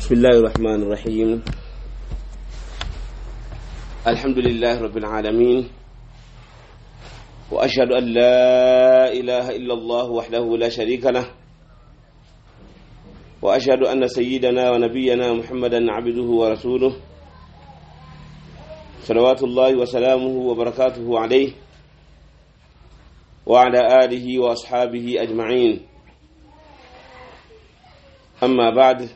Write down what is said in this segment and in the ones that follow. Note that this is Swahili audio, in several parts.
بسم الله الرحمن الرحيم الحمد لله رب العالمين وأشهد أن لا إله إلا الله وحده لا شريك له وأشهد أن سيدنا ونبينا محمدا عبده ورسوله صلوات الله وسلامه وبركاته عليه وعلى آله وأصحابه أجمعين أما بعد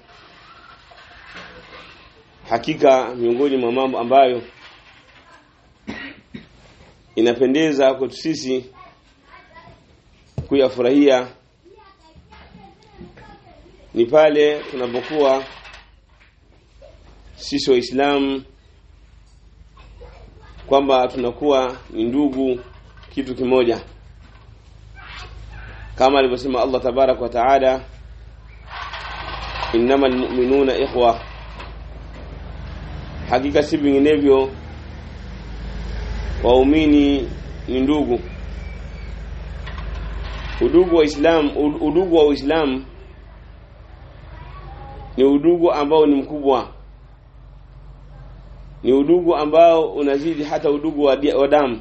hakika miongoni mwa mambo ambayo inapendeza kwetu sisi kuyafurahia ni pale tunapokuwa sisi waislamu kwamba tunakuwa ni ndugu kitu kimoja kama alivyosema Allah tabarak wa taala innamal mu'minuna ikhwa hakika si vinginevyo waumini ni ndugu udugu wa Islam udugu wa Uislamu ni udugu ambao ni mkubwa ni udugu ambao unazidi hata udugu wa, wa damu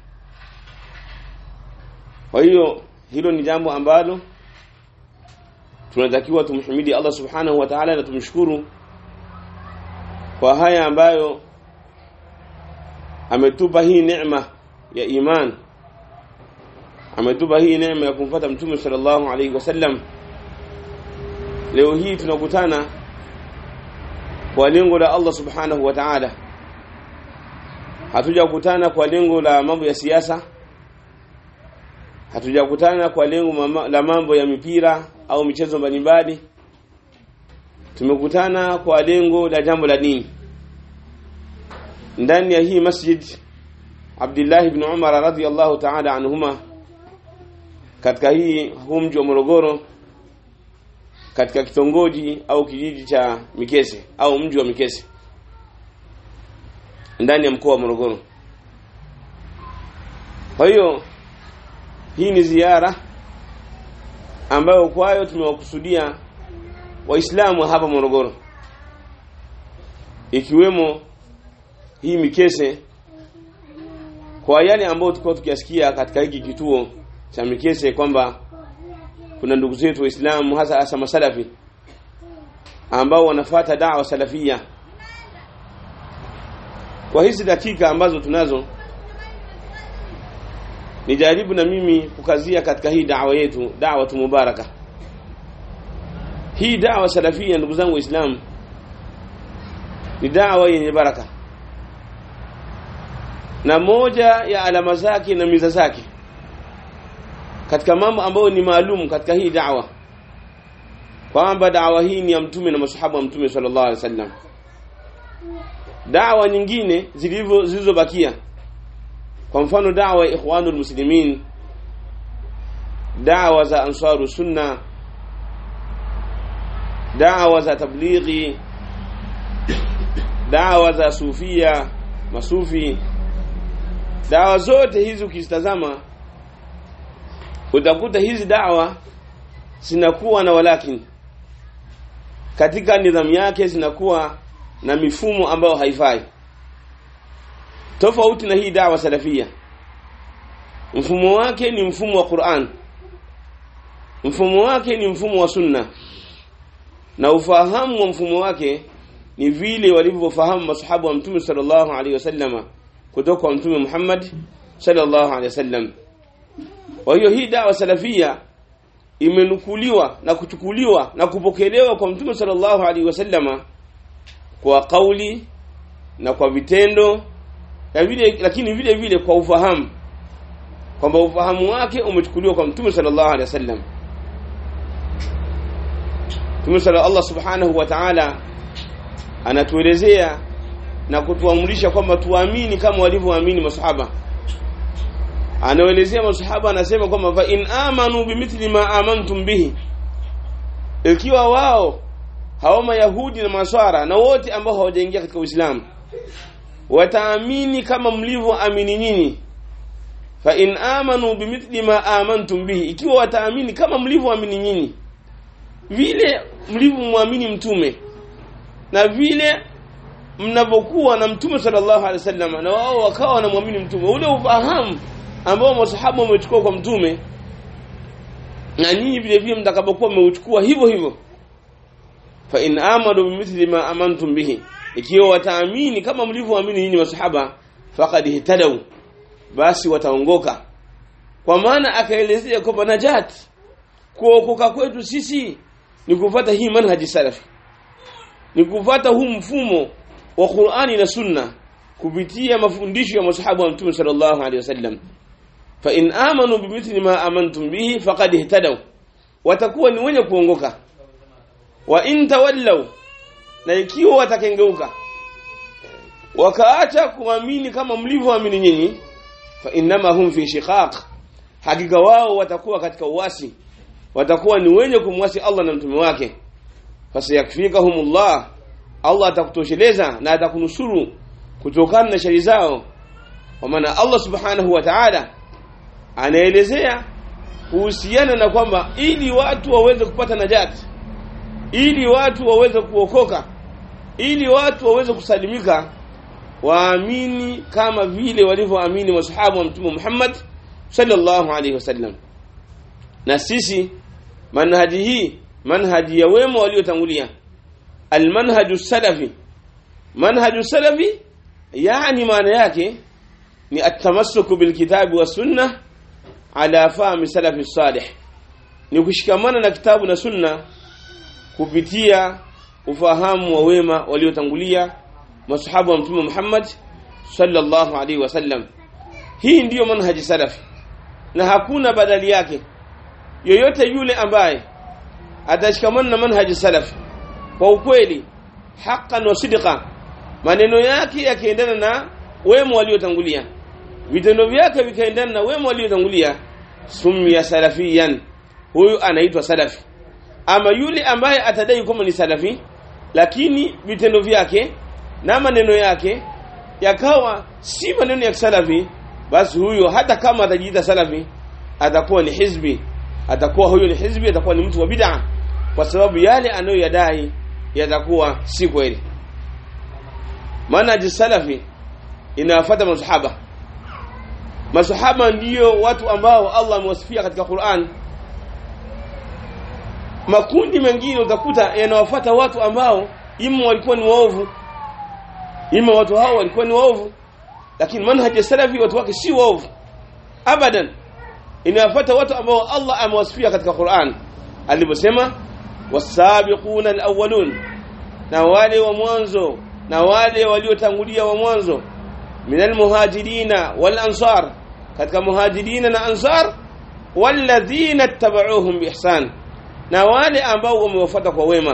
kwa hiyo hilo ni jambo ambalo tunatakiwa tumhimidi Allah subhanahu wa ta'ala na tumshukuru kwa haya ambayo ametupa hii neema ya iman ametupa hii neema ya kumfuata mtume sallallahu alaihi wasallam leo hii tunakutana kwa lengo la Allah subhanahu wa ta'ala hatujakutana kwa lengo la mambo ya siasa hatujakutana kwa lengo la mambo ya mipira au michezo mbalimbali tumekutana kwa lengo la jambo la dini ndani ya hii masjid Abdullah ibn Umar radhiyallahu ta'ala anhuma katika hii huu mji wa Morogoro katika kitongoji au kijiji cha Mikese au mji wa Mikese ndani ya mkoa wa Morogoro kwa hiyo hii ni ziara ambayo kwayo tumewakusudia waislamu hapa Morogoro ikiwemo hii Mikese kwa yale ambayo tulikuwa tukiasikia katika hiki kituo cha Mikese kwamba kuna ndugu zetu waislamu hasa hasa masalafi ambao wanafata dawa salafia kwa hizi dakika ambazo tunazo nijaribu na mimi kukazia katika hii dawa yetu dawa mubaraka hii dawa salafia ndugu zangu waislamu ni dawa yenye baraka na moja ya alama zake na miza zake katika mambo ambayo ni maalum katika hii dawa kwamba dawa hii ni ya mtume na masahaba wa mtume sallallahu alaihi wasallam dawa nyingine zilivyo zilizobakia kwa mfano dawa ya ikhwanul muslimin dawa za ansaru sunna dawa za tablighi dawa za sufia masufi dawa zote hizi ukizitazama utakuta hizi dawa zinakuwa na walakin katika nidhamu yake zinakuwa na mifumo ambayo haifai tofauti na hii dawa salafia mfumo wake ni mfumo wa Qur'an mfumo wake ni mfumo wa sunna na ufahamu wa mfumo wake ni vile walivyofahamu masahaba wa mtume sallallahu alaihi wasallama kutoka kwa mtume Muhammad sallallahu alaihi wasallam kwa hiyo hii dawa salafia imenukuliwa na kuchukuliwa na kupokelewa kwa mtume sallallahu alaihi wasallama kwa kauli na kwa vitendo na vile lakini vile vile kwa ufahamu kwamba ufahamu wake umechukuliwa kwa mtume sallallahu alaihi wasallam Mtume sala Allah subhanahu wa ta'ala anatuelezea na kutuamrisha kwamba tuamini kama walivyoamini masahaba anaelezea masahaba anasema kwamba fa in amanu bimithli ma amantum bihi ikiwa wao hawa mayahudi na maswara na wote ambao hawajaingia katika Uislamu wataamini kama mlivyoamini nyinyi fa in amanu bimithli ma amantum bihi ikiwa wataamini kama mlivyoamini nyinyi vile mlivyomwamini mtume na vile mnavyokuwa na mtume sallallahu alaihi wasallam na wao wakawa wanamwamini mtume ule ufahamu ambao masahaba wamechukua kwa mtume na nyinyi vile vile mtakapokuwa mmeuchukua hivyo hivyo fa in amanu bimithli ma amantum bihi ikiwa wataamini kama mlivyoamini nyinyi masahaba faqad ihtadaw basi wataongoka kwa maana akaelezea kwamba najat kuokoka kwetu sisi ni kufuata hii manhaji salafi ni kufuata huu mfumo wa Qur'ani na Sunna kupitia mafundisho ya masahaba wa Mtume sallallahu alaihi wasallam fa in amanu bimithli ma amantum bihi faqad ihtadaw watakuwa ni wenye kuongoka wa in tawallaw na ikiwa watakengeuka wakaacha kuamini kama mlivyoamini nyinyi fa innama hum fi shiqaq hakika wao watakuwa katika uasi watakuwa ni wenye kumwasi Allah na mtume wake fasayakfikahumullah Allah atakutosheleza na atakunusuru kutokana na shari zao kwa maana Allah subhanahu wa ta'ala anaelezea kuhusiana na kwamba ili watu waweze kupata najat ili watu waweze kuokoka ili watu waweze kusalimika waamini kama vile walivyoamini masahaba wa mtume Muhammad sallallahu alaihi wasallam na sisi manhaji hii manhaji ya wema waliotangulia almanhaju salafi manhaju salafi yani maana yake ni atamassuku bilkitabi wa sunna ala fahmi salafi salih ni kushikamana na kitabu na sunna kupitia ufahamu wa wema waliotangulia masahaba wa mtume Muhammad sallallahu alaihi wasallam hii ndiyo manhaji salafi na hakuna badali yake yoyote yule ambaye atashikamana na manhaji salafi kwa ukweli haqqan wa sidqa maneno yake yakiendana na wema waliotangulia vitendo vyake vikaendana na wema waliotangulia summiya salafiyan huyu anaitwa salafi ama yule ambaye atadai kwamba ni salafi lakini vitendo vyake na maneno yake yakawa si maneno ya salafi basi huyo hata kama atajiita salafi atakuwa ni hizbi atakuwa huyo ni hizbi atakuwa ni mtu wa bid'a kwa sababu yale anayoyadai yatakuwa si kweli manhaji salafi inawafuata masahaba masahaba ndiyo watu ambao Allah amewasifia katika Qur'an makundi mengine utakuta yanawafuata watu ambao ima walikuwa ni waovu ima watu hao walikuwa ni waovu lakini manhaji salafi watu wake si waovu abadan inawafuata watu ambao Allah amewasifia katika Qur'an aliposema wasabiquna alawwalun na wale wa mwanzo na wale waliotangulia wa mwanzo minal muhajirina wal ansar katika muhajirina na ansar walladhina ittaba'uuhum biihsan na wale ambao wamewafuata kwa wema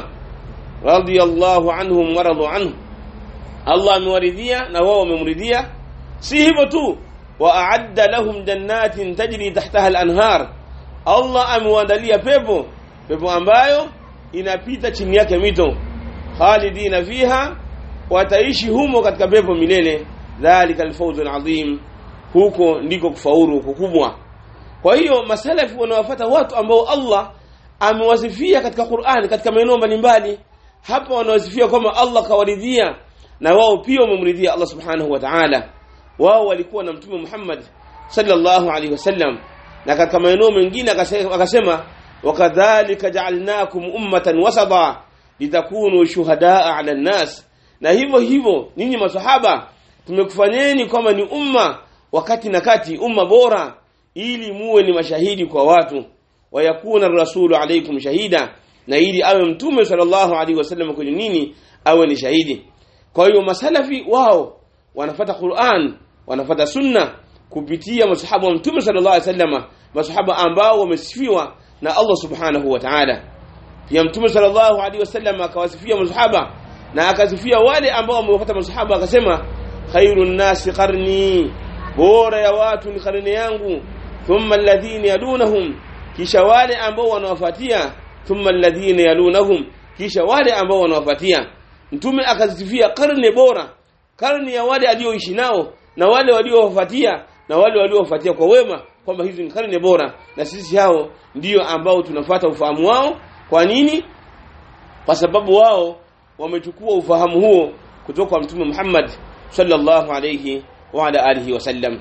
radiyallahu anhum wa radu anhu Allah amewaridhia na wao wamemridhia si hivyo tu wa a'adda lahum jannatin tajri tahtaha al-anhar Allah amewaandalia pepo pepo ambayo inapita chini yake mito khalidina fiha wataishi humo katika pepo milele dhalika alfawzu alazim huko ndiko kufaulu kukubwa kwa hiyo masalafi wanawafuata watu ambao Allah amewasifia katika Qur'an katika maeneo mbalimbali hapa wanawasifia kwamba Allah kawaridhia na wao pia wamemridhia Allah subhanahu wa ta'ala wao walikuwa na mtume Muhammad sallallahu alaihi wasallam na katika maeneo mengine akasema wakadhalika ja'alnakum ummatan wasata litakunu shuhadaa 'ala an-nas na hivyo hivyo ninyi masahaba tumekufanyeni kwamba ni umma wakati na kati umma bora ili muwe ni mashahidi kwa watu wayakuna rasulu alaikum shahida na ili awe mtume sallallahu alaihi wasallam kwenye nini awe ni shahidi kwa hiyo masalafi wao wanafata Qur'an wanafata sunna kupitia masahaba wa mtume sallallahu alaihi wasallam masahaba ambao wamesifiwa na Allah subhanahu wa ta'ala pia mtume sallallahu alaihi wasallam akawasifia masahaba na akasifia wale ambao wamewafuata masahaba akasema khairun nasi qarni bora ya watu ni karne yangu thumma alladhina yalunahum kisha wale ambao wanawafuatia thumma alladhina yalunahum kisha wale ambao wanawafuatia mtume akazifia karne bora karne ya wale alioishi nao na wale waliowafuatia na wale waliowafuatia kwa wema kwamba hizi ni karne bora na sisi hao ndio ambao tunafuata ufahamu wao kwa nini kwa sababu wao wamechukua ufahamu huo kutoka kwa mtume Muhammad sallallahu alayhi wa ala alihi wasallam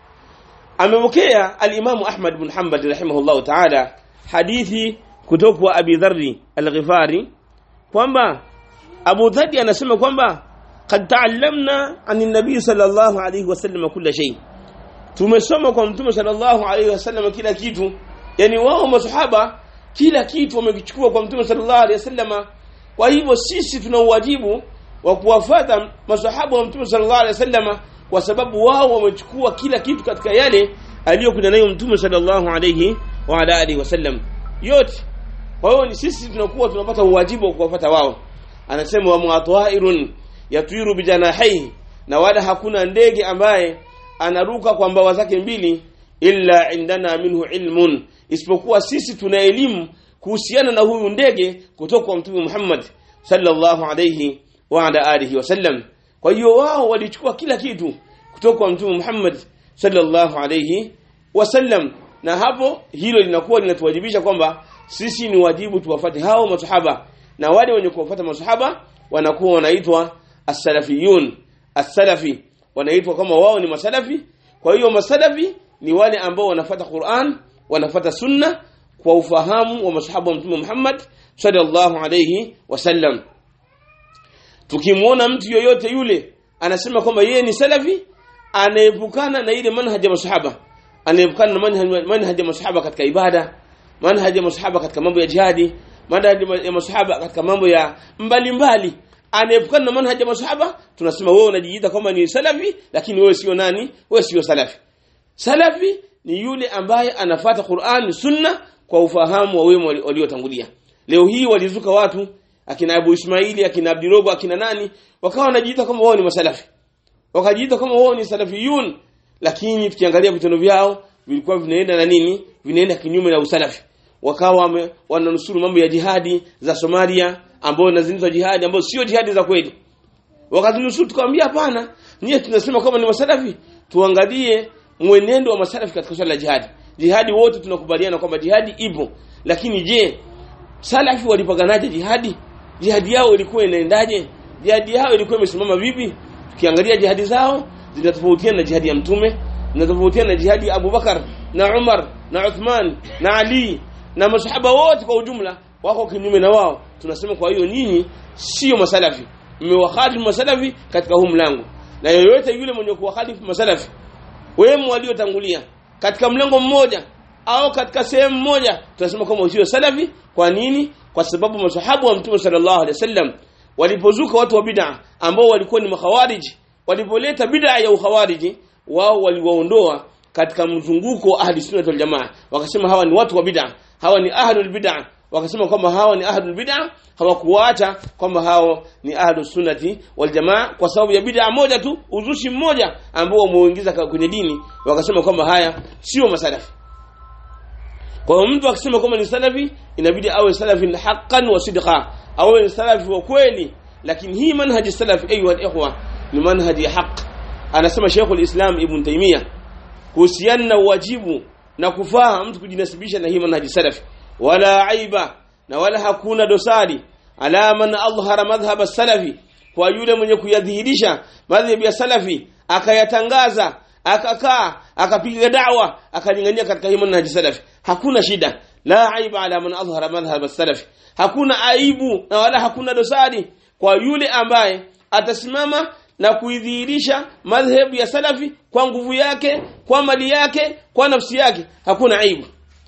amepokea al-Imam Ahmad bin Hanbal rahimahullah ta'ala hadithi kutoka kwa Abi Dharr al-Ghifari kwamba Abu Dharr anasema kwamba qad ta'allamna an an-nabi sallallahu alayhi wasallam kila shay tumesoma kwa mtume sallallahu alayhi wasallam kila kitu yani wao masahaba kila kitu wamekichukua kwa mtume sallallahu alayhi wasallam kwa hivyo sisi tuna uwajibu wa kuwafuata masahaba wa mtume sallallahu alayhi wasallam kwa sababu wao wamechukua kila kitu katika yale aliyokuja nayo mtume sallallahu alayhi wa ala alihi wasallam yote kwa hiyo ni sisi tunakuwa tunapata uwajibu wa kuwafuata wao anasema wa muatwairun yatwiru bijanahihi na wala hakuna ndege ambaye anaruka kwa mbawa zake mbili illa indana minhu ilmun isipokuwa sisi tuna elimu kuhusiana na huyu ndege kutoka kwa mtume Muhammad sallallahu alayhi wa ala alihi wasallam kwa hiyo wao walichukua kila kitu kutoka kwa mtume Muhammad sallallahu alayhi wasallam na hapo hilo linakuwa linatuwajibisha kwamba sisi ni wajibu tuwafate hao masahaba na wale wenye kuwafuata masahaba wanakuwa wanaitwa as-salafiyun as-salafi wanaitwa kama wao ni masalafi kwa hiyo masalafi ni wale ambao wanafuata Qur'an wanafuata sunna kwa ufahamu wa masahaba wa mtume Muhammad sallallahu alayhi wasallam tukimwona mtu yoyote yule anasema kwamba yeye ni salafi anaepukana na ile manhaji ya masahaba anaepukana na manhaji manhaji ya masahaba katika ibada manhaji ya masahaba katika mambo ya jihadi manhaji ya masahaba katika mambo ya mbalimbali anaepukana na manhaji ya masahaba tunasema wewe unajiita kwamba ni salafi lakini wewe sio nani wewe sio salafi salafi ni yule ambaye anafata Qur'an sunna kwa ufahamu wa wema waliotangulia leo hii walizuka watu akina Abu Ismaili akina Abdirogo akina nani wakawa wanajiita kama wao ni masalafi wakajiita kama wao ni salafiyun lakini tukiangalia vitendo vyao vilikuwa vinaenda na nini vinaenda kinyume na usalafi wakawa wananusuru mambo ya jihadi za Somalia ambao nazinizo jihadi ambao sio jihadi za kweli wakazinusuru tukamwambia hapana nyie tunasema kama ni masalafi tuangalie mwenendo wa masalafi katika swala la jihadi jihadi wote tunakubaliana kwamba jihadi ipo lakini je salafi walipaganaje jihadi jihadi yao ilikuwa inaendaje jihadi yao ilikuwa imesimama vipi tukiangalia jihadi zao zinatofautiana na jihadi ya mtume zinatofautiana na jihadi ya Abubakar na Umar na Uthman na Ali na masahaba wote kwa ujumla wako kinyume na wao tunasema kwa hiyo nyinyi sio masalafi mmewakhalifu masalafi katika huu mlango na yoyote yule mwenye kuwakhalifu masalafi wemo waliotangulia katika mlango mmoja au katika sehemu moja tunasema kama usio salafi kwa nini kwa sababu masahabu wa mtume sallallahu alaihi wasallam walipozuka watu wa bid'a ambao walikuwa ni makhawariji walipoleta bid'a ya ukhawariji wao waliwaondoa katika mzunguko wa ahli sunna wal jamaa wakasema hawa ni watu wa bid'a hawa ni ahlul bid'a wakasema kwamba hawa ni ahlul bid'a hawakuacha kwamba hao ni ahlus sunnati wal jamaa kwa sababu ya bid'a moja tu uzushi mmoja ambao wameuingiza kwenye dini wakasema kwamba haya sio masalafi kwa hiyo mtu akisema kwamba ni salafi inabidi awe salafi haqqan wa sidqa awe ni salafi wa kweli lakini hii manhaji salafi ayuha ikhwa ni manhaji ya haq anasema Sheikh al-Islam Ibn Taymiyyah kuhusiana na wajibu na kufaa mtu kujinasibisha na hii manhaji salafi wala aiba na wala hakuna dosari ala man adhhara madhhab salafi kwa yule mwenye kuyadhihirisha madhhabi ya salafi akayatangaza akakaa akapiga da'wa akalingania katika hii manhaji salafi hakuna shida la aiba ala man adhhara madhhab salafi hakuna aibu na wala hakuna dosari kwa yule ambaye atasimama na kuidhihirisha madhhabu ya salafi kwa nguvu yake kwa mali yake kwa nafsi yake hakuna aibu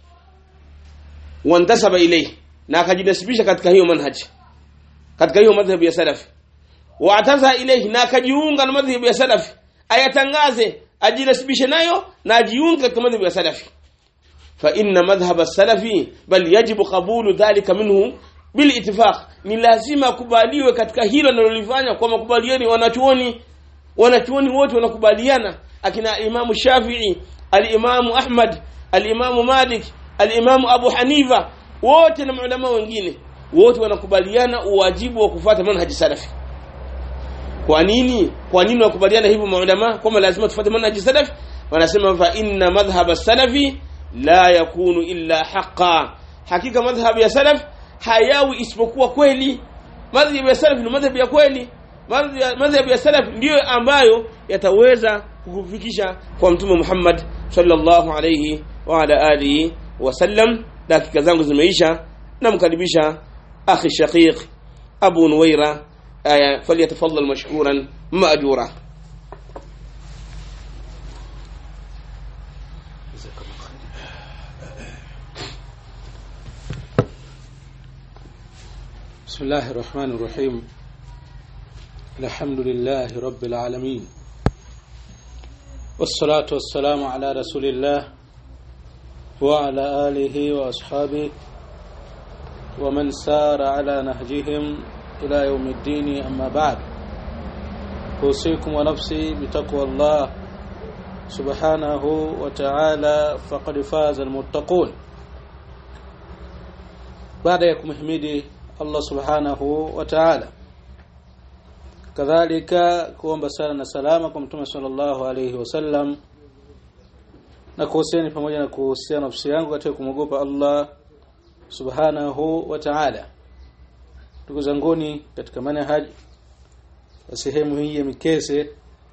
wantasaba ilayhi na akajinasibisha katika hiyo manhaji katika hiyo madhhabu ya salafi waataza ilayhi na akajiunga na madhhabu ya salafi ayatangaze ajinasibishe nayo na ajiunge katika madhhabu ya salafi fa inna madhhab as-salafi bal yajibu qabulu dhalika minhu bil ittifaq ni lazima kubaliwe katika hilo analolifanya kwa makubaliani wanachuoni wanachuoni wote wanakubaliana akina imamu Shafi'i al-Imamu Ahmad al-Imamu Malik al-Imamu Abu Hanifa wote na maulama wengine wote wanakubaliana uwajibu wa kufuata manhaji salafi kwa nini kwa nini wakubaliana hivyo maulama kwamba lazima tufuate manhaji salafi wanasema fa inna madhhab salafi la yakunu illa haqqan hakika madhhab ya salaf hayawi isipokuwa kweli madhhabu ya salaf ni madhhabu ya kweli madhhabu ya salaf ndiyo ambayo yataweza kukufikisha kwa mtume Muhammad sallallahu alayhi wa ala alihi wasallam dakika zangu zimeisha namkaribisha akhi shaqiq abu nuwaira aya falyatafaddal mashkuran maajura بسم الله الرحمن الرحيم الحمد لله رب العالمين والصلاة والسلام على رسول الله وعلى آله وأصحابه ومن سار على نهجهم إلى يوم الدين أما بعد أوصيكم ونفسي بتقوى الله سبحانه وتعالى فقد فاز المتقون بعد يكم حميدي Allah subhanahu wa ta'ala kadhalika kuomba sala na salama kwa mtume sallallahu alayhi wasallam na kuhusiani pamoja na kuhusiana nafsi yangu katika kumwogopa Allah subhanahu wa ta'ala ndugu zanguni katika manhaj sehemu hii ya Mikese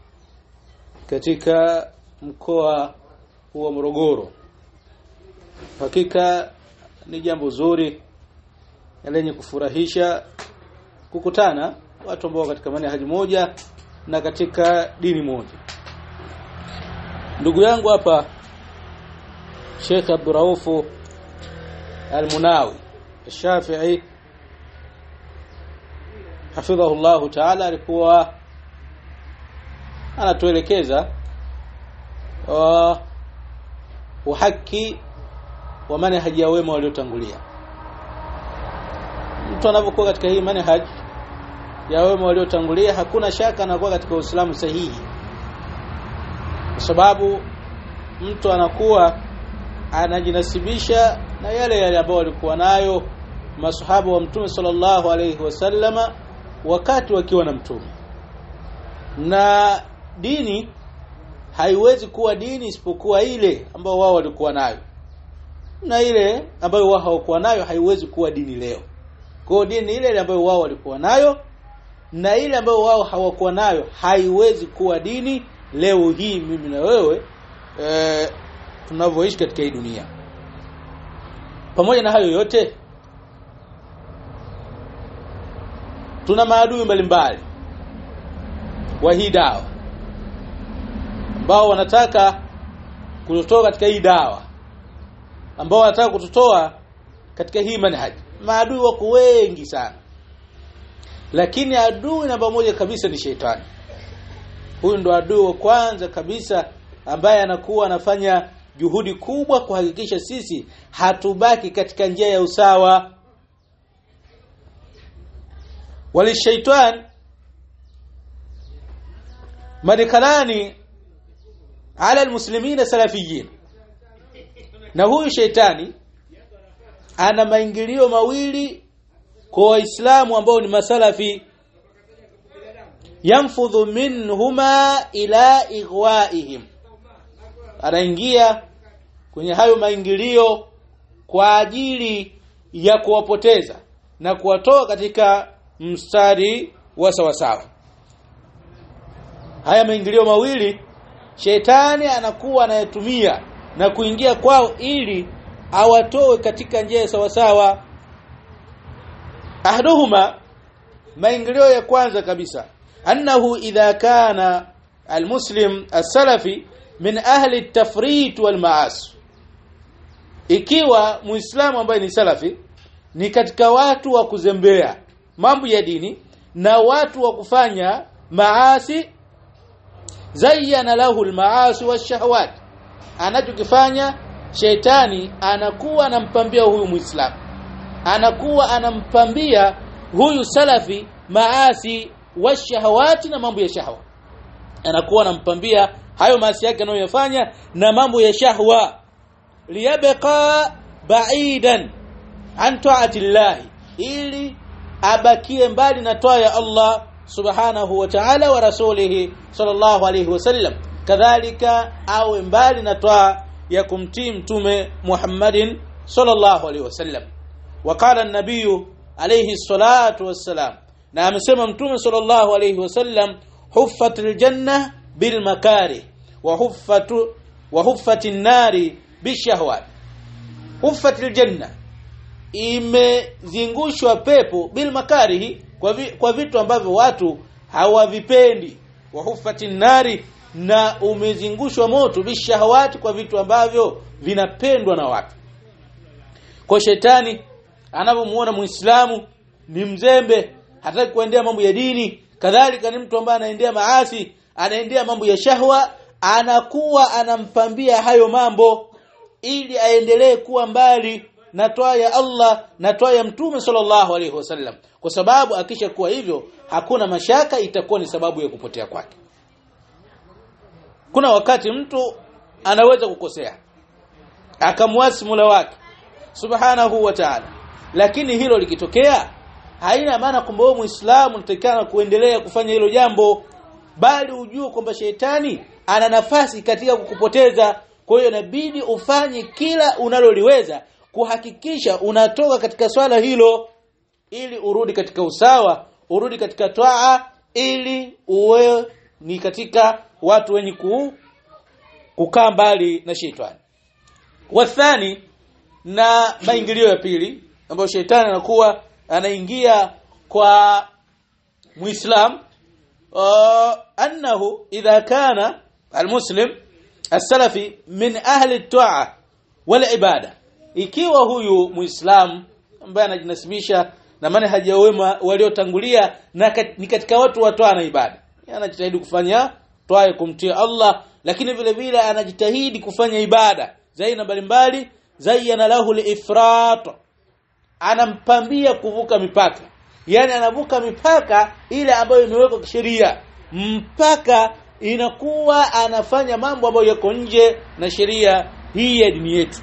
katika mkoa wa Morogoro hakika ni jambo zuri lenye kufurahisha kukutana watu ambao katika manhaji moja na katika dini moja ndugu yangu hapa Sheikh Abdurraufu Al-Munawi Shafi'i hafidhahu Allah Ta'ala alikuwa anatuelekeza uh, uhaki wa manhaji ya wema waliotangulia mtu anapokuwa katika hii manhaj ya wema waliotangulia hakuna shaka anakuwa katika Uislamu sahihi kwa sababu mtu anakuwa anajinasibisha na yale yale ambayo walikuwa nayo masahaba wa mtume sallallahu alayhi wasallama wakati wakiwa na mtume na dini haiwezi kuwa dini isipokuwa ile ambayo wao walikuwa nayo na ile ambayo wao hawakuwa nayo haiwezi kuwa dini leo kwa dini ile ile ambayo wao walikuwa nayo na ile ambayo wao hawakuwa nayo haiwezi kuwa dini leo hii mimi na wewe e, tunavyoishi katika hii dunia pamoja na hayo yote tuna maadui mbalimbali wa hii dawa ambao wanataka kutotoa katika hii dawa ambao wanataka kututoa katika hii manhaji maadui wako wengi sana lakini adui namba moja kabisa ni shetani huyu ndo adui wa kwanza kabisa ambaye anakuwa anafanya juhudi kubwa kuhakikisha sisi hatubaki katika njia ya usawa walishaitan madikalani ala almuslimina salafiyin na huyu sheitani ana maingilio mawili kwa waislamu ambao ni masalafi yanfudhu minhuma ila igwaihim anaingia kwenye hayo maingilio kwa ajili ya kuwapoteza na kuwatoa katika mstari wa sawasawa haya maingilio mawili shetani anakuwa anayetumia na kuingia kwao ili awatoe katika njia ya sawasawa ahduhuma maingilio ya kwanza kabisa annahu idha kana almuslim as-salafi min ahli at-tafrit wal ma'as ikiwa muislamu ambaye ni salafi ni katika watu wa kuzembea mambo ya dini na watu wa kufanya maasi zayyana lahu al-ma'asi wash-shahawat anachokifanya sheitani anakuwa anampambia huyu muislamu anakuwa anampambia huyu salafi maasi washahawati na mambo ya shahwa anakuwa anampambia hayo maasi yake anayoyafanya na mambo ya shahwa liyabqa ba'idan an ta'ati Allah ili abakie mbali na toa ya Allah subhanahu wa ta'ala wa rasulihi sallallahu alayhi wasallam kadhalika awe mbali na toa ya kumtii mtume Muhammadin sallallahu alayhi wasallam وقال النبي عليه الصلاة والسلام na amesema mtume sallallahu alayhi wasallam huffatil janna bil makari wa huffatu wa huffatin nari bishahwat huffatil janna imezingushwa pepo bil makarihi kwa, vi, kwa vitu ambavyo watu hawavipendi wa huffatin nari na umezingushwa moto bishahawati kwa vitu ambavyo vinapendwa na watu kwa shetani anapomuona muislamu ni mzembe hataki kuendea mambo ya dini kadhalika ni mtu ambaye anaendea maasi anaendea mambo ya shahwa anakuwa anampambia hayo mambo ili aendelee kuwa mbali na toa ya Allah na toa ya Mtume sallallahu alaihi wasallam kwa sababu akisha kuwa hivyo hakuna mashaka itakuwa ni sababu ya kupotea kwake kuna wakati mtu anaweza kukosea akamwasi Mola wake subhanahu wa ta'ala lakini hilo likitokea haina maana kwamba wewe muislamu unatakana kuendelea kufanya hilo jambo bali ujue kwamba shetani ana nafasi katika kukupoteza kwa hiyo inabidi ufanye kila unaloliweza kuhakikisha unatoka katika swala hilo ili urudi katika usawa urudi katika twaa ili uwe ni katika watu wenye ku, kukaa mbali na shetani wathani na maingilio ya pili ambayo shetani anakuwa anaingia kwa muislam uh, annahu idha kana almuslim as-salafi min ahli at-ta'a wal ibada ikiwa huyu muislam ambaye anajinasibisha na manhaji ya wema waliotangulia na kat, ni katika watu wa toa na ibada anajitahidi kufanya toa kumtia Allah lakini vile vile anajitahidi kufanya ibada zaina mbalimbali zayyana lahu al-ifrat anampambia kuvuka mipaka yani anavuka mipaka ile ambayo imewekwa kisheria mpaka inakuwa anafanya mambo ambayo yako nje na sheria hii ya dini yetu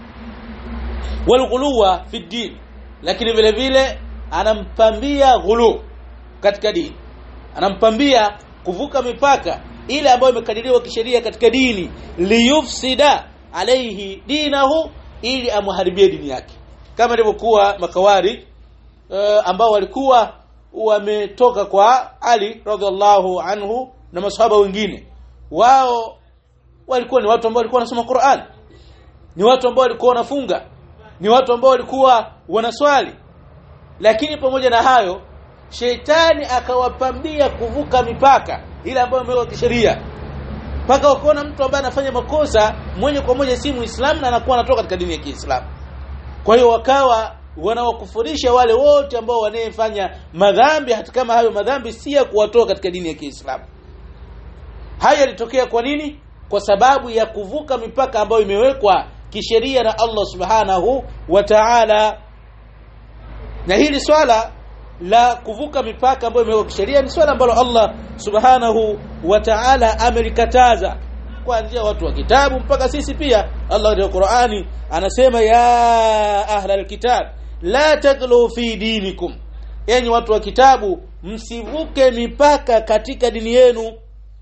walghuluwa fi din lakini vile vile anampambia ghulu katika dini anampambia kuvuka mipaka ile ambayo imekadiriwa kisheria katika dini liyufsida alaihi dinahu ili amharibie dini yake kama ilivyokuwa makawari uh, ambao walikuwa wametoka kwa Ali radhiallahu anhu na masahaba wengine wao walikuwa ni watu ambao walikuwa wanasoma Qur'an ni watu ambao walikuwa wanafunga ni watu ambao walikuwa wanaswali lakini pamoja na hayo sheitani akawapambia kuvuka mipaka ile ambayo imewekwa kisheria mpaka wakaona mtu ambaye anafanya makosa mwenye kwa moja si muislamu na anakuwa anatoka katika dini ya Kiislamu kwa hiyo wakawa wanawakufurisha wale wote ambao wanayefanya madhambi hata kama hayo madhambi si ya kuwatoa katika dini ya Kiislamu haya yalitokea kwa nini kwa sababu ya kuvuka mipaka ambayo imewekwa kisheria na Allah subhanahu wa ta'ala na hili swala la kuvuka mipaka ambayo imewekwa kisheria ni swala ambalo Allah subhanahu wa ta'ala amelikataza kuanzia watu wa kitabu mpaka sisi pia Allah katika Qur'ani anasema ya ahlal kitab la taglu fi dinikum enyi watu wa kitabu msivuke mipaka katika dini yenu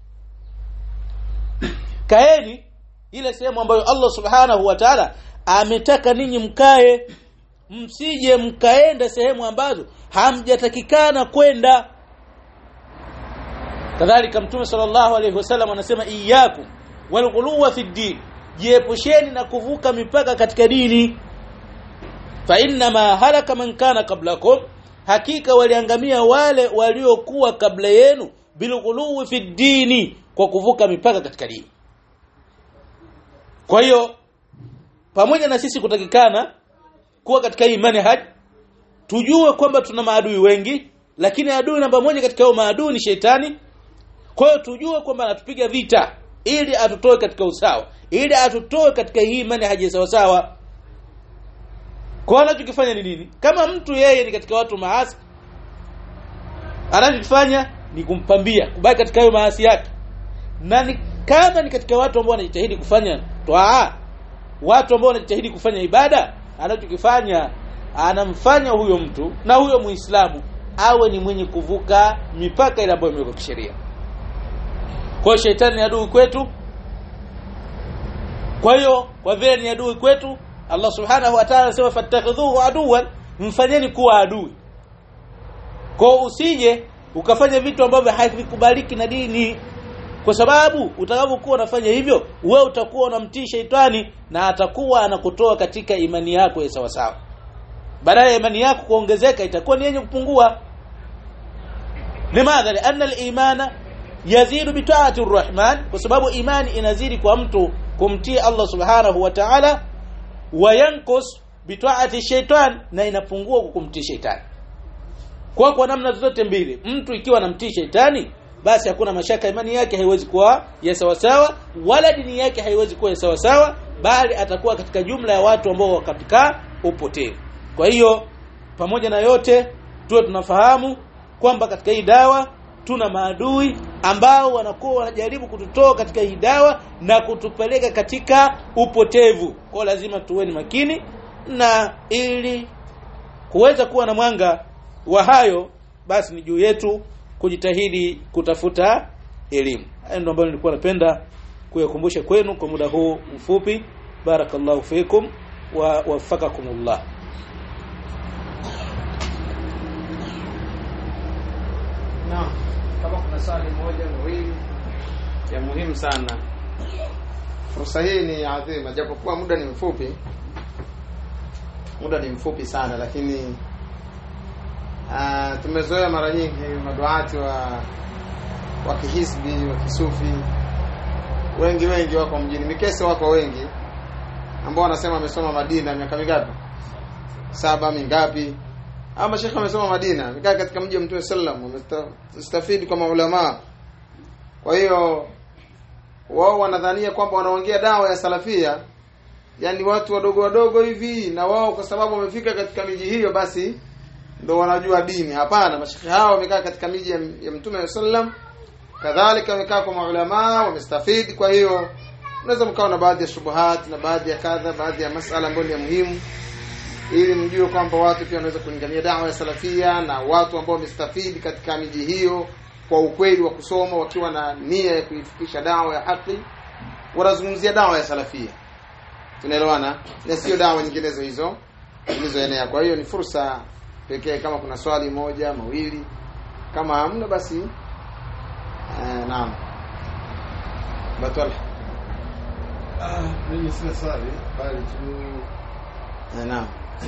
kaeni ile sehemu ambayo Allah subhanahu wa ta'ala ametaka ninyi mkae msije mkaenda sehemu ambazo hamjatakikana kwenda kadhalika mtume sallallahu alayhi wasallam anasema iyyakum walghuluwa fi din jiepusheni na kuvuka mipaka katika dini fa inna ma halaka man kana qablakum hakika waliangamia wale waliokuwa kabla yenu bilghuluwi fi dini kwa kuvuka mipaka katika dini kwa hiyo pamoja na sisi kutakikana kuwa katika hii manhaj tujue kwamba tuna maadui wengi lakini adui namba moja katika hao maadui ni shetani kwa hiyo tujue kwamba anatupiga vita ili atutoe katika usawa ili atutoe katika hii manhaji sawa sawa kwa anachokifanya ni nini kama mtu yeye ni katika watu maasi anachokifanya ni kumpambia kubaki katika hayo maasi yake na ni kama ni katika watu ambao wanajitahidi kufanya toa watu ambao wanajitahidi kufanya ibada anachokifanya anamfanya huyo mtu na huyo muislamu awe ni mwenye kuvuka mipaka ile ambayo imewekwa kisheria kwa hiyo shetani ni adui kwetu kwa hiyo kwa vile ni adui kwetu Allah subhanahu wa ta'ala anasema fattakhidhuhu aduwan mfanyeni kuwa adui kwa usije ukafanya vitu ambavyo havikubaliki na dini kwa sababu utakapokuwa unafanya hivyo wewe utakuwa unamtii sheitani na atakuwa anakutoa katika imani yako ya sawa sawa badala ya imani yako kuongezeka itakuwa ni yenye kupungua limadha lianna al-imana yazidu bi ta'ati ar-rahman kwa sababu imani inazidi kwa mtu kumtii Allah subhanahu wa ta'ala wa yanqus bi ta'ati shaitan na inapungua kwa kumtii sheitani kwa kwa namna zote mbili mtu ikiwa anamtii sheitani basi hakuna mashaka imani yake haiwezi kuwa ya sawa sawa wala dini yake haiwezi kuwa ya sawa sawa bali atakuwa katika jumla ya watu ambao wako katika upotevu kwa hiyo pamoja na yote tuwe tunafahamu kwamba katika hii dawa tuna maadui ambao wanakuwa wanajaribu kututoa katika hii dawa na kutupeleka katika upotevu kwa lazima tuweni makini na ili kuweza kuwa na mwanga wa hayo basi ni juu yetu kujitahidi kutafuta elimu hayo ndio ambayo nilikuwa napenda kuyakumbusha kwenu kwa muda huu mfupi barakallahu fikum wa wafakakumullah Naam, kama kuna swali moja mawili ya muhimu sana, fursa hii ni adhima, japokuwa muda ni mfupi, muda ni mfupi sana, lakini uh, tumezoea mara nyingi maduati wa wa kihisbi wa kisufi wengi wengi wako mjini Mikese, wako wengi ambao wanasema wamesoma Madina miaka mingapi, saba mingapi ama mashekhe wamesoma Madina, wamekaa katika mji wa Mtume sallam, wamestafidi kwa maulama. Kwa hiyo wao wanadhania kwamba wanaongea dawa ya salafia, yani watu wadogo wadogo hivi, na wao kwa sababu wamefika katika miji hiyo, basi ndo wanajua dini. Hapana, mashekhe hao wamekaa katika miji ya, ya Mtume sallam, kadhalika wamekaa kwa maulama, wamestafidi. Kwa hiyo unaweza mkawa na baadhi ya shubuhat na baadhi ya kadha, baadhi ya masala ambayo ni ya muhimu ili mjue kwamba watu pia wanaweza kulingania dawa ya salafia na watu ambao wamestafidi katika miji hiyo kwa ukweli wa kusoma wakiwa na nia ya kuifikisha dawa ya haki wanazungumzia dawa ya salafia tunaelewana na sio dawa nyinginezo hizo zilizoenea kwa hiyo ni fursa pekee kama kuna swali moja mawili kama hamna basi eh, naam batwala Ah, mimi sina swali bali tu eh, naam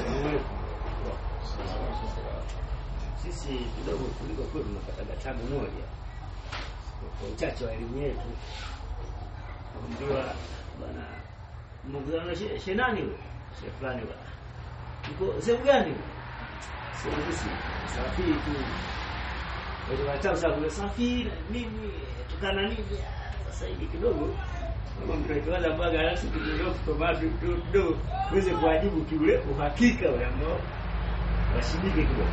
sisi kidogo kuliko kwetu tunapata tabu moja kwa uchache wa elimu yetu kuambiwa bwana mkutano na she- she nani huyo she fulani bwana uko sehemu gani huyo sehemu sisi safiri tu watu watabu sasa kuna safiri nini tukana nini Ah, sasa hivi kidogo kama mtoto wala mbaga alafu kidogo kwa kidogo kidogo uweze kuwajibu kiule uhakika ule ambao washibike kidogo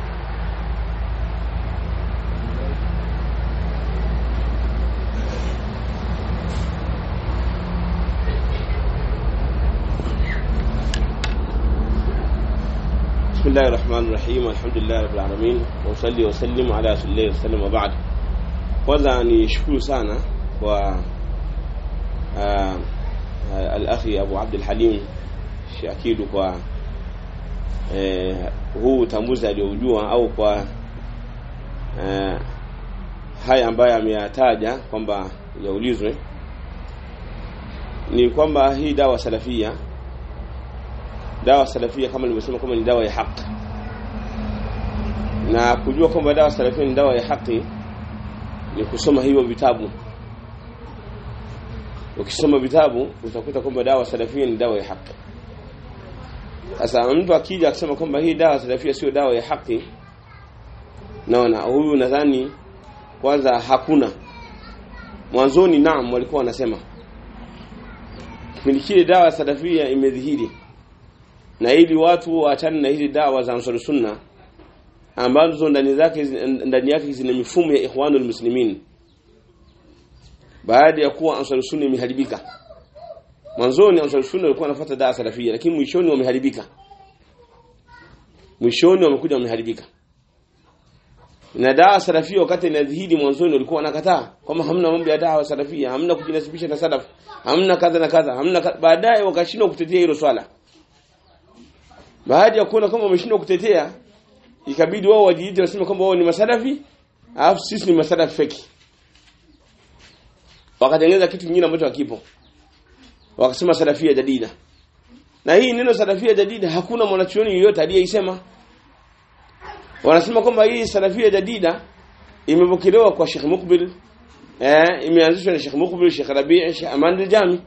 بسم الله الرحمن الرحيم الحمد لله رب العالمين وصلي وسلم على رسول الله وسلم وبعد kwanza ni shukuru sana kwa uh, uh, al-akhi Abu Abdul Halim Shakidu kwa eh, huu utambuzi aliojua au kwa eh, haya ambayo ameyataja kwamba yaulizwe ni kwamba hii dawa salafia dawa salafia kama nilivyosema kwamba ni dawa ya haki na kujua kwamba dawa salafia ni dawa ya haki ni kusoma hivyo vitabu ukisoma vitabu utakuta kwamba dawa salafia ni dawa ya haki sasa mtu akija akisema kwamba hii dawa salafia sio dawa ya haki naona huyu nadhani kwanza hakuna mwanzoni naam walikuwa wanasema kipindi kile dawa salafia imedhihiri na ili watu waachane na hizi dawa za Ansar Sunna ambazo ndani zake ndani yake zina mifumo ya Ikhwanul Muslimin baada ya kuwa Ansar Sunna imeharibika mwanzoni Ansar Sunna walikuwa wanafuata dawa salafia lakini mwishoni wameharibika mwishoni wamekuja wameharibika na dawa salafia wakati inadhihiri mwanzoni walikuwa wanakataa kwamba hamna mambo ya dawa salafia hamna kujinasibisha na salaf hamna kadha na kadha hamna kadha. baadaye wakashindwa kutetea hilo swala baada ya kuona kama wameshindwa kutetea ikabidi wao wajiite waseme kwamba wao ni masalafi alafu sisi ni masalafi feki wakatengeneza kitu kingine ambacho hakipo wakasema salafia jadida na hii neno salafia jadida hakuna mwanachuoni yoyote aliyeisema wanasema kwamba hii salafia jadida imepokelewa kwa Sheikh Mukbil eh imeanzishwa na Sheikh Mukbil Sheikh Rabi' Sheikh Aman al-Jami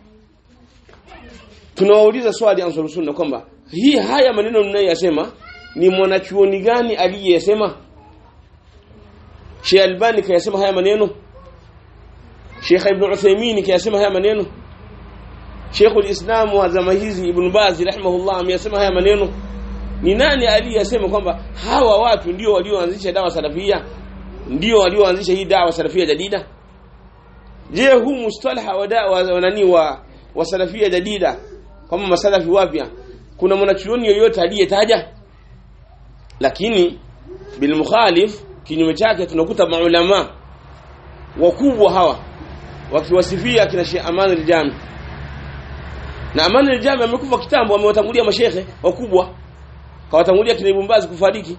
tunawauliza swali Ansar Sunna kwamba hii haya maneno mnayoyasema ni mwanachuoni gani aliyesema Sheikh Albani kayasema haya maneno Sheikh Ibn Uthaymeen kayasema haya maneno Sheikh al-Islam wa zama hizi Ibn Baz rahimahullah ameyasema haya maneno ni nani aliyesema kwamba hawa watu ndio walioanzisha dawa salafia ndio walioanzisha hii dawa salafia jadida je huu mustalaha wa dawa wa nani wa, wa salafia jadida kama masalafi wapya kuna mwanachuoni yoyote aliyetaja lakini bil mukhalif kinyume chake tunakuta maulama wakubwa hawa wakiwasifia kina Sheikh Aman al-Jami na Aman al-Jami amekufa kitambo amewatangulia mashehe wakubwa kawatangulia kina Ibn Baz kufariki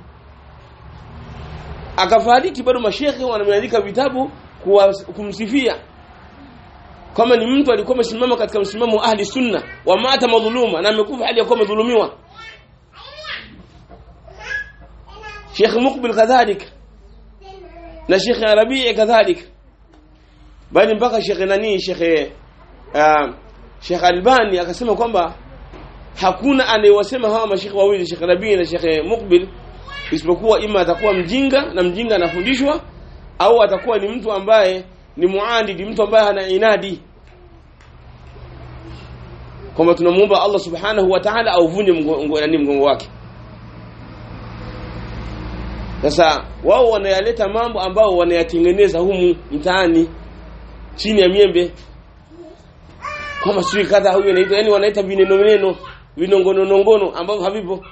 akafariki bado mashehe wanameandika vitabu kuwa, kumsifia kama ni mtu alikuwa amesimama katika msimamo wa ahli sunna wa mata madhuluma na amekufa hali ya kuwa madhulumiwa Sheikh Mukbil kadhalik na Sheikh Rabi' kadhalik bali mpaka Sheikh nani Sheikh uh, Sheikh Albani akasema kwamba hakuna anayewasema hawa mashekhe wawili Sheikh Rabi na Sheikh Mukbil isipokuwa ima atakuwa mjinga na mjinga anafundishwa au atakuwa ni mtu ambaye ni muandidi mtu ambaye hana inadi kwamba tunamuomba Allah subhanahu wa ta'ala auvunje mgongo nani mgongo wake sasa wao wanayaleta mambo ambao wanayatengeneza humu mtaani chini ya miembe kama sijui kadha huyu anaitwa yani wanaita vineno vineno vinongononongono ambavyo havipo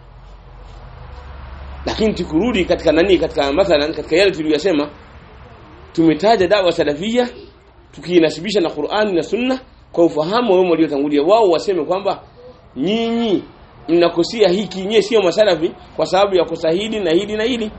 lakini tukurudi katika nani katika mathalan katika yale tuliyosema tumetaja dawa salafia tukiinasibisha na Qur'ani na Sunna kwa ufahamu wao waliotangulia wao waseme kwamba nyinyi mnakosia hiki nyie sio masalafi kwa sababu ya kosa hili na hili na hili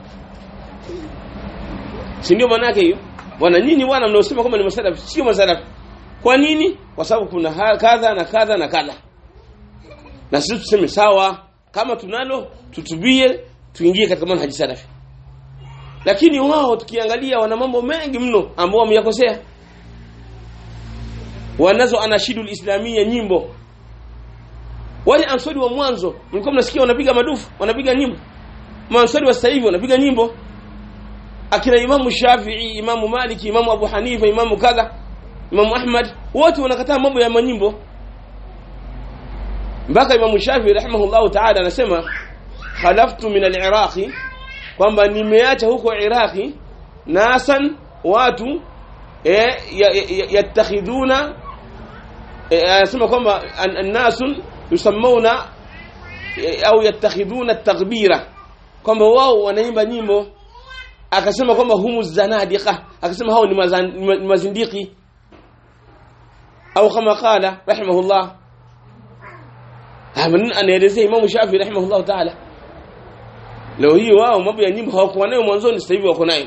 si ndio maana yake hiyo bwana nyinyi bwana mnaosema kama ni masalafi sio masalafi kwa nini kwa sababu kuna kadha na kadha na kadha na sisi tuseme sawa kama tunalo tutubie tuingie katika manhaji salafi lakini wao tukiangalia wana mambo mengi mno ambao wameyakosea wanazo anashidul islamia nyimbo wale ansari wa mwanzo mlikuwa mnasikia wanapiga madufu wanapiga nyimbo maansari wa sasa hivi wanapiga nyimbo akina imamu Shafi'i imamu Maliki imamu Abu Hanifa imamu kadha imamu Ahmad wote wanakataa mambo ya manyimbo mpaka imamu Shafi'i rahimahullahu ta'ala anasema khalaftu min al-Iraqi kwamba nimeacha huko Iraqi nasan watu eh, yattakhiduna anasema kwamba an-nasun yusammuna au yattakhiduna at-taghbira kwamba wao wanaimba nyimbo akasema kwamba humu zanadiqa akasema hao ni, mazan, ni mazindiki au kama qala rahimahullah haman anaelezea Imam Shafi rahimahullah ta'ala leo hii wao mambo ya nyimbo hawakuwa nayo mwanzoni sasa hivi wako nayo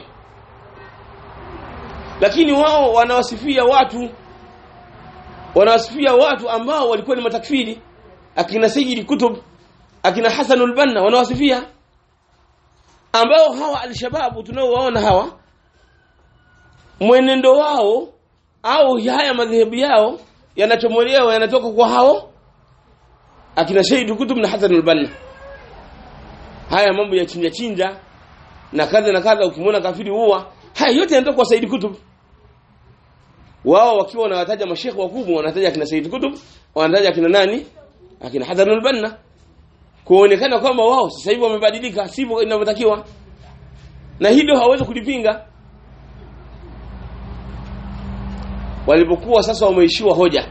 lakini wao wanawasifia watu wanawasifia watu ambao walikuwa ni matakfiri akina Sayyid Kutub akina Hasan al-Banna wanawasifia ambao hawa alshababu tunaowaona hawa mwenendo wao au haya madhehebu yao yanachomolewa yanatoka kwa hao akina Sayyid Kutub na Hasan al-Banna haya mambo ya chinja chinja na kadha na kadha ukimwona kafiri huwa haya yote yanatoka kwa Sayyid Kutub wao wakiwa wanawataja mashekhe wakubwa wanataja akina Sayyid Kutub wanataja akina nani akina Hasan al-Banna kuonekana kwamba wao sasa hivi wamebadilika sivyo inavyotakiwa na hilo hawezi kulipinga walipokuwa sasa wameishiwa hoja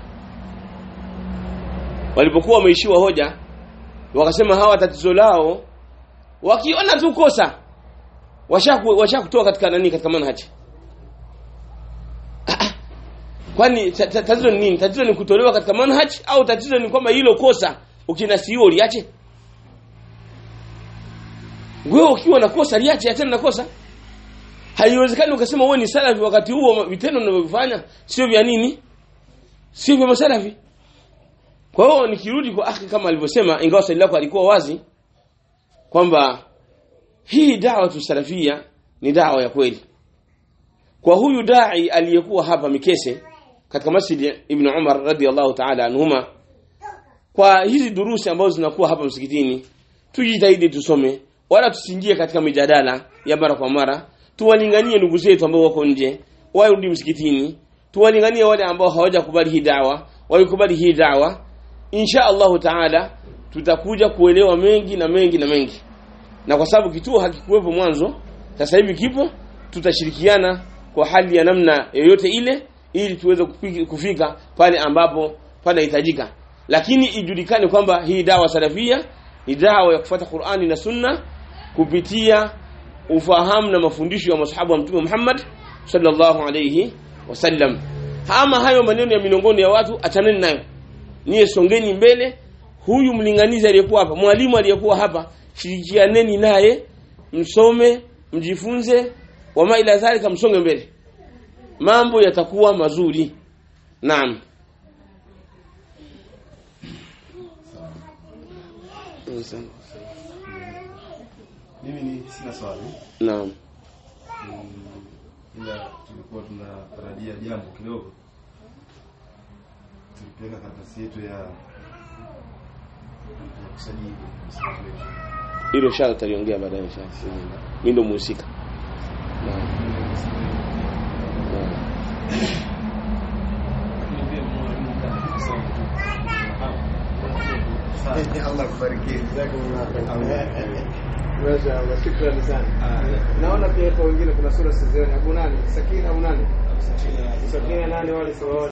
walipokuwa wameishiwa hoja wakasema hawa tatizo lao wakiona tu kosa washakutoa washa katika nani katika manhaji kwani tatizo ni nini tatizo ni kutolewa katika manhaj au tatizo ni kwamba hilo kosa ukinasiwa uliache wewe ukiwa na kosa liache achana na kosa haiwezekani ukasema wewe ni salafi wakati huo vitendo unavyofanya sio vya nini sio vya masalafi kwa hiyo nikirudi kwa akhi kama alivyosema ingawa swali lako alikuwa wazi kwamba hii dawa tusalafia ni dawa ya kweli kwa huyu dai aliyekuwa hapa Mikese katika Masjid Ibn Umar radhiallahu ta'ala anhuma kwa hizi durusi ambazo zinakuwa hapa msikitini tujitahidi tusome wala tusiingie katika mijadala ya mara kwa mara tuwalinganie ndugu zetu ambao wako nje warudi msikitini tuwalinganie wale ambao hawajakubali hii dawa waikubali hii dawa insha Allahu taala tutakuja kuelewa mengi na mengi na mengi na kwa sababu kituo hakikuwepo mwanzo sasa hivi kipo tutashirikiana kwa hali ya namna yoyote ile ili tuweze kufika, kufika pale ambapo panahitajika lakini ijulikane kwamba hii dawa salafia ni dawa ya kufuata Qur'ani na Sunna kupitia ufahamu na mafundisho ya masahaba wa Mtume Muhammad sallallahu alayhi wasallam ama hayo maneno ya milongoni ya watu achaneni nayo niye songeni mbele huyu mlinganizi aliyekuwa hapa mwalimu aliyekuwa hapa shirikianeni naye msome mjifunze wama ila dhalika msonge mbele mambo yatakuwa mazuri naam Mimi ni sina swali. naam Mm, ila tulikuwa tunatarajia jambo kidogo. Tulipeleka karatasi yetu ya ya kusajili msikiti wetu. hilo shala taliongea baadaye inshallah mimi ndo muhusika naam naam Allah kubariki. Mashaallah, shukrani sana. Naona pia kwa wengine kuna sura sizioni. Abu nani? Sakina au nani? Sakina nani wale sawa